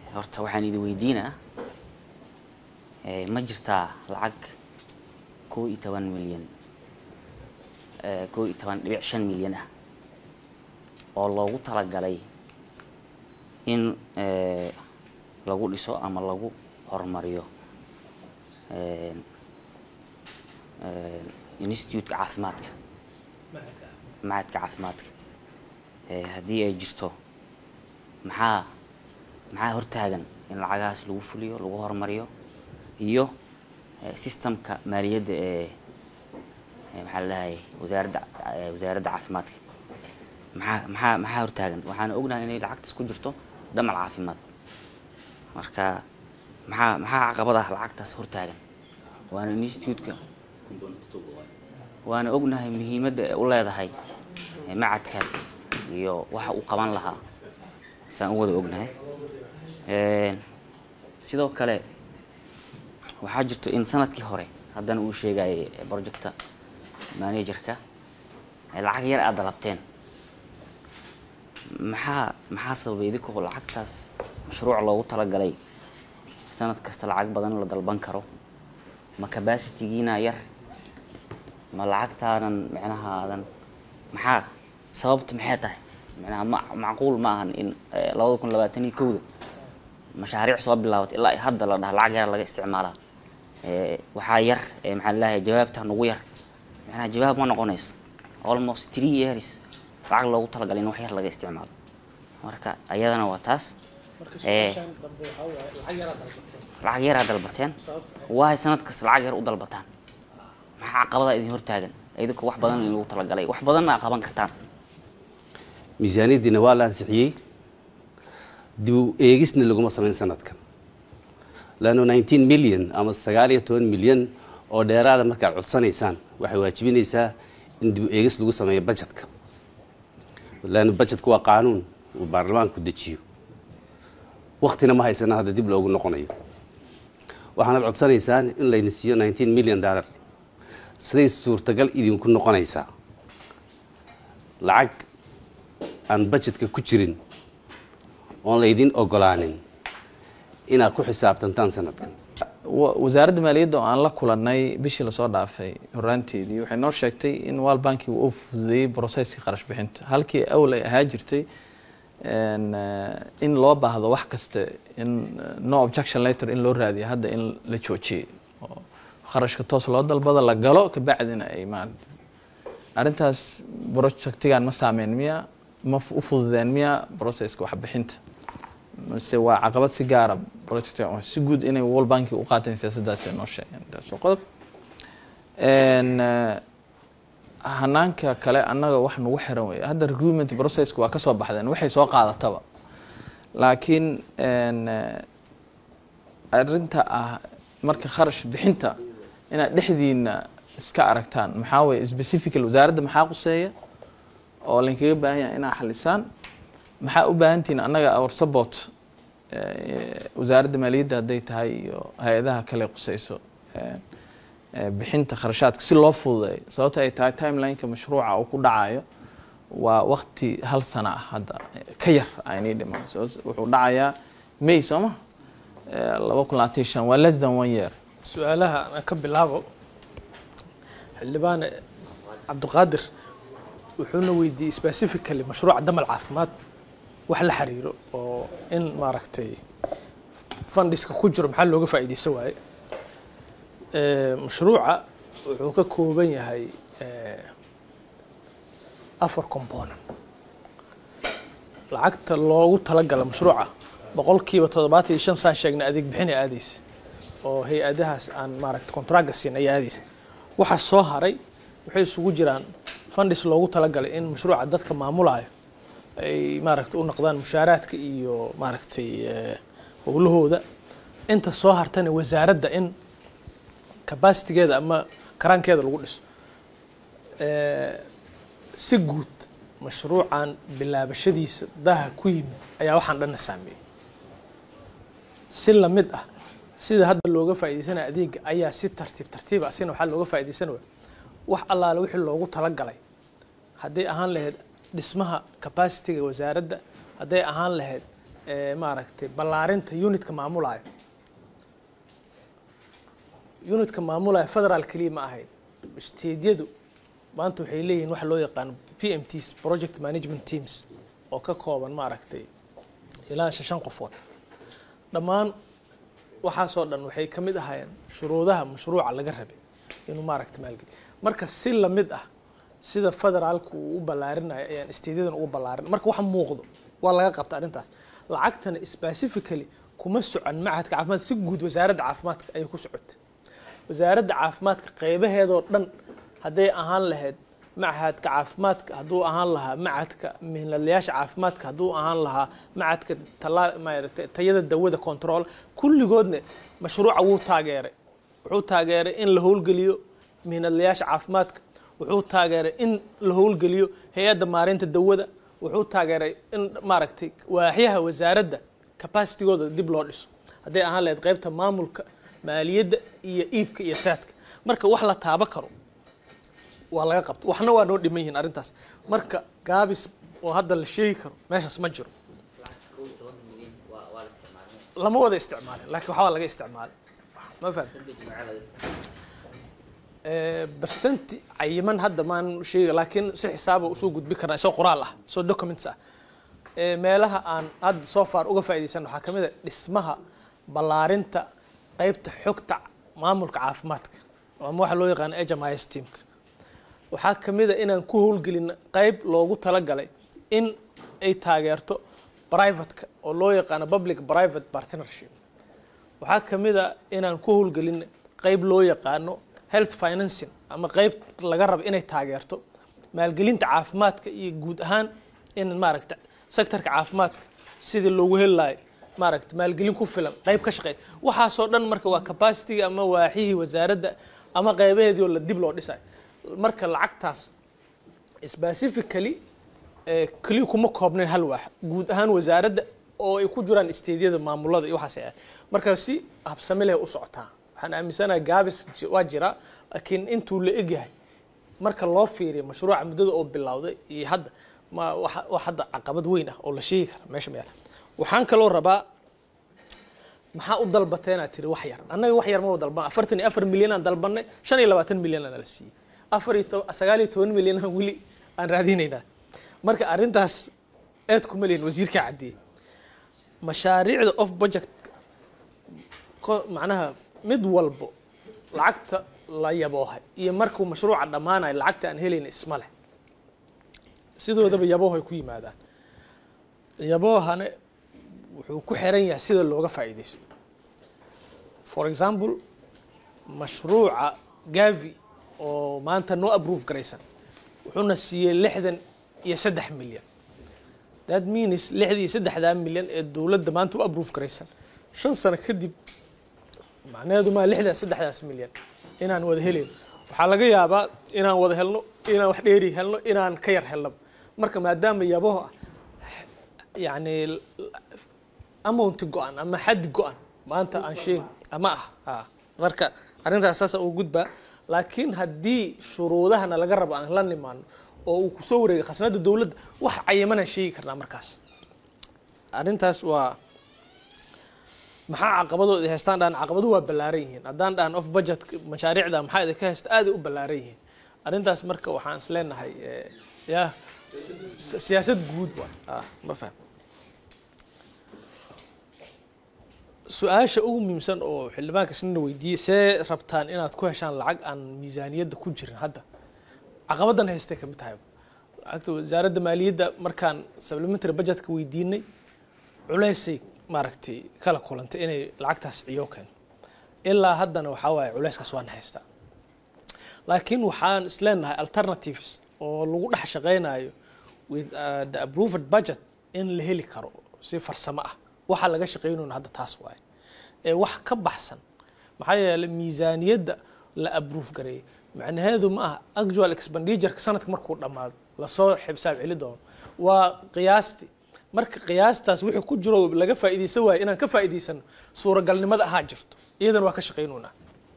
horta waxaan idin weydiinaa ma jirtaa lacag kow iyo toban milyan kow iyo toban dhibic shan milyan ah oo loogu talagalay in lagu dhiso ama lagu horumariyo institute-ka caafimaadka macadka caafimaadka haddii ay jirto maxaa maxaa hortaagan in lacagahaas lagu fuliyo lagu horumariyo iyo systemka maaliyadda ee maxaa la dhahay wasaaradda wasaaradda caafimaadka maxaa maxaa maxaa hortaagan waxaana ognahay inay lacagtaas ku jirto dhamal caafimaad marka maxaa maxaa caqabadaha lacagtaas hortaagan waana institute-ka waana ognahay muhiimadda ay u leedahay macadkaas iyo waxa uu qaban lahaa saan u wada ognahay sidoo kale waxaa jirto in sanadkii hore haddana uu sheegayay projecta managerka lacag yar aad dalabteen maxaa maxaa sababay idinkoo lacagtaas mashruuc loogu talagalay sanad kasta lacag badan la dalban karo ma capacitygiina yar ma lacagtaanan micnaha aadan maxaa sababta maxay tahay micnaha ma macquul ma ahan in labada kun labaatan iyo kowda mashaariic soo bilaabatay ilaa hadda la dhaha lacag yar laga isticmaalaa waxaa yar maxaa lalahay jawaabta nagu yar macnaha jawaab ma noqonayso almost three years lacag loogu talagalay in wax yar laga isticmaalo marka ayadana waa taas lacag yaraa dalbateen waay sanad kasta lacag yar u dalbataan maxaa caqabada idin hortaagan idinka wax badan in lagu talagalay wax badanna a qaban kartaan miisaaniyaddiina waa la ansixiyey dib u eegisna laguma samayn sanadkan leanno nineteen milyan ama sagaal iyo toban milyan oo dheeraada markaad codsanaysaan waxay waajibinaysaa in dib u eegis lagu sameeyo bajetka leanno bajetku waa qaanuun uu baarlamaanku dejiyo waktina ma haysana hadda dib loogu noqonayo waxaanad codsanaysaan in layna siiyo nineteen milyan dollar siday suurtagal idinku noqonaysaa lacag aan bajetka ku jirin oon laydin ogolaanin inaad ku xisaabtantaan sanadkan wasaaradda maaliyadda oo aan la kulannay bishii lasoo dhaafay horaanteedii waxay noo sheegtay in wal banki uu fududeeyey brocesskii qarash bixinta halkii awl ay ahaa jirtay in loo baahdo wax kasta in no objection letter in loo raadiyo hadda in la joojiyey oo kharashka toos loo dalbado la galo kabacdina ay ma arrintaas projectigan ma saameyn miya ma u fududeen miya processka waxbixinta mase waa caqabad si gaara project si guud inay world banki u qaateen siyaasaddaasi noo sheegeen taas waa qodob hanaanka kale annaga wax nagu xiran wey hadda recruitment processka waa kasoo baxdeen waxay soo qaadataba laakiin arrinta ah marka kharash bixinta inaad dhexdiina iska aragtaan maxaa weye specifical wasaaradda maxaa quseeya oo laynkaga baahan yahay inaad xalisaan maxaa u baahantihiin annaga our support wasaaradda maaliyadda hadday tahay iyo hay-adaha kale quseyso bixinta kharashaadka si loo fududeeyo sababta ay tahay timelineka mashruuca uu ku dhacayo waa wakti hal sana ah hadda ka yar aynii dhiman wuxuu dhacayaa may soo ma laba kun labaatan shan waa less than one year su-aalaha aan ka bilaabo xildhibaan cabdiqaadir wuxuuna weydiiyey specifically mashruuca damal caafimaad wax la xiriiro oo in maaragtay fundiska ku jiro maxaa looga faa'iideysan waaye mashruuca wuxuu ka kooban yahay afar component lacagta loogu talagala mashruuca boqolkiiba toddobaatan iyo shan saan sheegna adeeg bixin ay aadeysa oo hay-adahaas aan maaragta contracga siin ay aadeysa waxaa soo haray waxay isugu jiraan fundis loogu talagalay in mashruuca dadka maamulayo ay maaragtay u noqdaan mushaaraadka iyo maaragtay howlahooda inta soo hartana wasaaradda in capacitigeeda ama karaankeeda lagu dhiso si guud mashruucan bilaabashadiisa daha ku yimid ayaa waxaan dhanna saameeyey si lamid ah sida hadda looga faa'iideysanaya adeega ayaa si tartiib tartiib ah sina waxaa looga faa'iideysanaya wax allaale wixii loogu talagalay hadday ahaan lahayd dhismaha capacitiga wasaaradda hadday ahaan lahayd eh, maaragtay ballaarinta unitka maamulayo unitka maamulaya federaal keliya ma ahayn steedyadu maanta waxay leeyihiin waxa loo yaqaano p m ts project management teams oo ka kooban maaragtay ilaa shan qofood dhammaan waxaasoo dhan waxay ka mid ahaayeen shuruudaha mashruuca laga rabay inuu maaragta maalgeliyo marka si lamid ah sida federaalku uu u ballaarinayo ayaan steedyadan ugu ballaarin marka wax muuqdo waa laga qabta arrintaas lacagtana specifically kuma socon machadka caafimaadka si guud wasaaradda caafimaadka ayay ku socotay wasaaradda caafimaadka qeybaheedoo dhan hadday ahaan lahayd machadka caafimaadka hadduu ahaan lahaa machadka mihnadlayaasha caafimaadka hadduu ahaan lahaa machadka talaa maaragtay tayada dawada control kulligoodna mashruuca wuu taageeray wuxuu taageeray in la howlgeliyo mihnadlayaasha caafimaadka wuxuu taageeray in la howlgeliyo hay-adda maareynta dawada wuxuu taageeray in maaragtay waaxyaha wasaaradda capacitigooda dib loo dhiso hadday ahaan lahayd qeybta maamulka maaliyadda iyo iibka iyo saadka marka wax la taabo karo waa laga qabto waxna waa noo dhiman yihiin arrintaas marka gaabis oo hadda la sheegi karo meeshaas ma jiro lama wada isticmaalin laakiin waxbaa laga isticmaalay ma fahamtay bersenti cayiman hadda maan sheega laakiin si xisaaba usoo gudbi karnaa isoo qoraal ah isoo documents ah Ee, meelaha aan hadda soo far uga faa'iidaysan waxaa ka mid a dhismaha ballaarinta qeybta xogta maamulka caafimaadka ama waxa loo yaqaano HMIS teamka waxaa ka mid a inaan ku howlgelin qeyb loogu talagalay in ay taageerto privateka oo loo yaqaano public private partnership waxaa ka mid a inaan ku howlgelin qeyb loo yaqaano health financing ama qeyb laga rabo inay taageerto maalgelinta caafimaadka iyo guud ahaan in maaragta sectorka caafimaadka sidii loogu heli lahay maaragta maalgelin ku filan qeyb ka shaqeey waxaasoo dhan marka waa capacity ama waaxihii wasaaradda ama qeybaheedii oo la dib loo dhisayo marka lacagtaas specifically ee keliya kuma koobnayn hal waax guud ahaan wasaaradda oo ay ku jiraan isteedyada maamulada iyo waxaas ay ahayd marka si habsami leh u socotaa waxaan aaminsanahay gaabis ji- waa jira laakiin intuu la egyahay marka loo fiiriyo mashruuca muddada oo bilowday iyo hadda ma wax wax hadda caqabad weyn ah oo la sheegi kara meesha ma yaala waxaan kaloo rabaa maxaa u dalbatay inaad tiri wax yar annaga wax yar ma u dalban afartan iyo afar milyan aan dalbanay shan iyo labaatan milyan aan la siiyey afar iyo to- sagaal iyo toban milyan aan weli aan raadinaynaa marka arrintaas aad kuma lihin wasiirkaa caddeeyey mashaariicda off budget ko- macnaha mid walbo lacagta la yaboohay iyo markuu mashruuca dhammaanayo lacagta aan helayna isma leh sidoodaba yaboohay ku yimaadaan yaboohane wuxuu ku xiran yahay sida looga faa'iidaysto for example mashruuca gavi oo maanta noo approve garaysan wuxuuna siiyey lixdan iyo saddex milyan that means lixda iyo saddexdaa milyan ee dowladda maanta u approve garaysan shan sano kadib macnaheedu maa lixdaa saddexdaas milyan inaan wada helin waxaa laga yaabaa inaan wada helno inaan wax dheeri helno inaan ka yar helno marka maadaama yabaho ah yani amounti go-an ama xaddi go-an maanta aan sheeg ama ah ha marka arrintaas saasa uu gudbaa laakiin haddii shuruudahana laga rabo aan la nimaano oo uu kusoo wareegay khasnada dowladda wax cayimanaan sheegi karnaa markaas arrintaas waa maxaa caqabadooda ay haystaan dhaan caqabaduhu waa ballaaran yihiin haddaan dhahan off budget mashaariicda maxaa idinka haysta aaday u ballaaran yihiin arrintaas marka waxaan is leenahay eh, ya si- siyaasad guud waa ah ma faham su-aasha ugu muhiimsan oo xildhibaanka isnina weydiiyey see rabtaan inaad ku heshaan lacag aan miisaaniyadda ku jirin hadda caqabadan haystay kamid tahay lacagta wasaaradda maaliyadda markaan supplementary budgetka weydiinay culeysay maaragtay kala kulantay inay lacagtaas ciyo keento ilaa haddana waxaa waaye culeyskaas waan haystaa laakiin waxaan isleenahay alternatives oo lagu dhex shaqeynayo with uh, the approved budget in la heli karo si farsamo ah waxa laga shaqeynayno hadda taas waaye ee wax ka baxsan maxaa yeelay miisaaniyadda la approve gareeyay macnaheedu ma aha actual expenditureka sanadka markuu dhammaado lasoo xisaab celi doono waa qiyaastii marka qiyaastaas wixii ku jiro laga faa'iidaysan waayo inaan ka faa'iidaysano suuragalnimada ahaa jirto iyadana waa ka shaqaynoonaa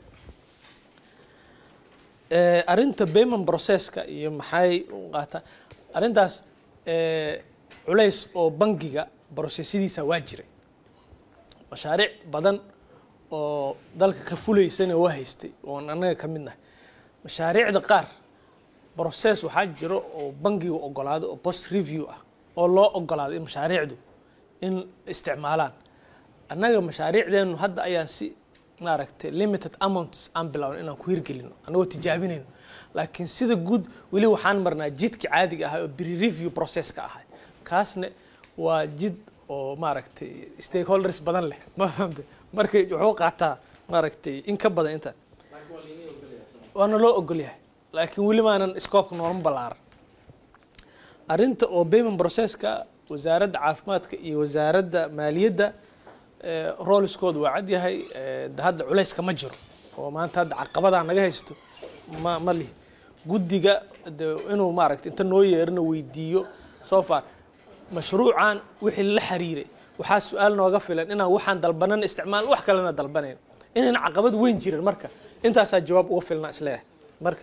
Eh, arrinta payment processka iyo maxay u qaataa arrintaas eh, culays oo bangiga brosesyadiisa waa jiray mashaariic badan oo dalka ka fulaysana waa haystay oon annaga ka mid nahay mashaariicda qaar brocess waxaa jiro oo bangiga ogolaaday oo post review ah oo loo ogolaaday in mashaariicdu in isticmaalaan annaga mashaariicdeenu hadda ayaan si maaragtay limited amounts aan bilowno inaan ku hirgelino annagoo tijaabinayno laakiin sida guud weli waxaan marnaa jidka caadiga ahay oo bri review processka ahay kaasna waa jid oo maaragtay stakeholders badan leh ma fahamte marka wuxuu qaataa maaragtay in ka badan inta waana loo ogol yahay laakiin weli maanan scoobka noolma ballaaran arrinta oo payment processka wasaaradda caafimaadka iyo wasaaradda maaliyadda rooliskooda waa cad yahay hadda culayska ma jiro oo maanta hadda caqabadaa naga haysto ma ma lihi guddiga de inuu maaragta inta noo yeerina weydiiyo so far mashruucan wixii la xiriiray waxaa su-aal nooga filan inaan waxaan dalbanan isticmaal wax kalena dalbanayn inayna caqabad weyn jirin marka intaasaa jawaab uga filna isleeyahay marka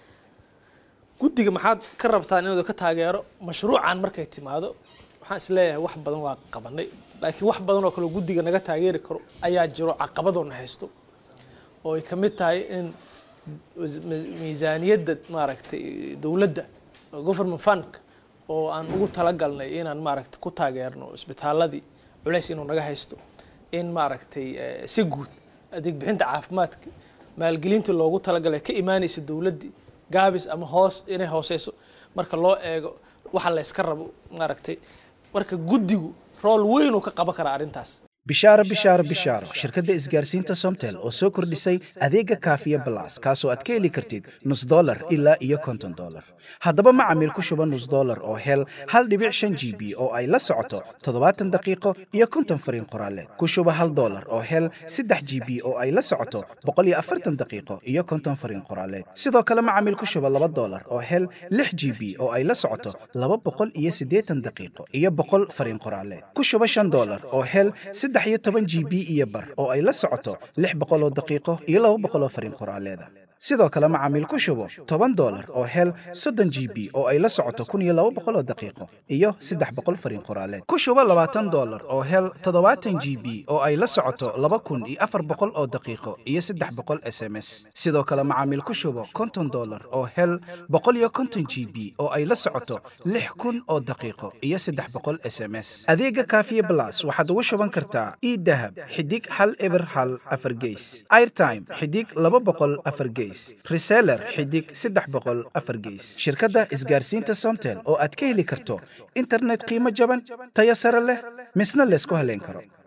guddiga maxaad ka rabtaan inuu ka taageero mashruucan markay timaado waxaan isleeyahay wax badan waa qabanay laakiin wax badan oo kale guddiga naga taageeri karo ayaa jiro caqabadoona haysto oo ay ka mid tahay in miisaaniyadda maaragtay dowladda government fundka oo aan ugu talagalnay inaan maaragtay ku taageerno isbitaaladii culays inuu naga haysto in maaragtay si guud adeeg bixinta caafimaadka maalgelinta loogu talagalay ka imaanaysa dowladdii gaabis ama hoos inay hooseyso marka loo eego waxa la yska rabo maaragtay marka guddigu rool weyn uu ka qaban karaa arrintaas bishaaro bishaaro bishaaro shirkadda isgaarsiinta somtel oo soo kordhisay adeega kaafiya balas kaasoo aad ka heli kartid nus dolar ilaa iyo konton dolar haddaba macamiil ku shuba nus dolar oo hel hal dhibic shan g b oo ay la socoto toddobaatan daqiiqo iyo konton fariin qoraaleed ku shuba hal dolar oo hel saddex g b oo ay la socoto boqol iyo afartan daqiiqo iyo konton fariin qoraaleed sidoo kale macamiil ku shuba laba dolar oo hel lix g b oo ay la socoto laba boqol iyo siddeetan daqiiqo iyo boqol fariin qoraaleed ku shuba shan dolar oo hel saddex iyo toban g b iyo bar oo ay la socoto lix boqoloo daqiiqo iyo laba boqoloo fariin qoraaleeda sidoo kale macaamiil ku shubo toban dolar oo hel soddon g b oo ay la socoto kun iyo laba boqoloo daqiiqo iyo saddex boqol fariin qoraaleed ku shubo labaatan dolar oo hel toddobaatan g b oo ay la socoto laba kun iyo afar boqol oo daqiiqo iyo saddex boqol s m s sidoo kale macaamiil ku shubo konton dolar oo hel boqol iyo konton g b oo ay la socoto lix kun oo daqiiqo iyo saddex boqol s m s adeega kaafiye blas waxaad ugu shuban kartaa idahab xidig hal eber hal afar geys airtime xidig laba boqol afar geys reseller xidig saddex boqol afar geys shirkadda isgaarsiinta somtel oo aad ka heli karto internet qiimo jaban tayo sare leh misna laysku haleyn karo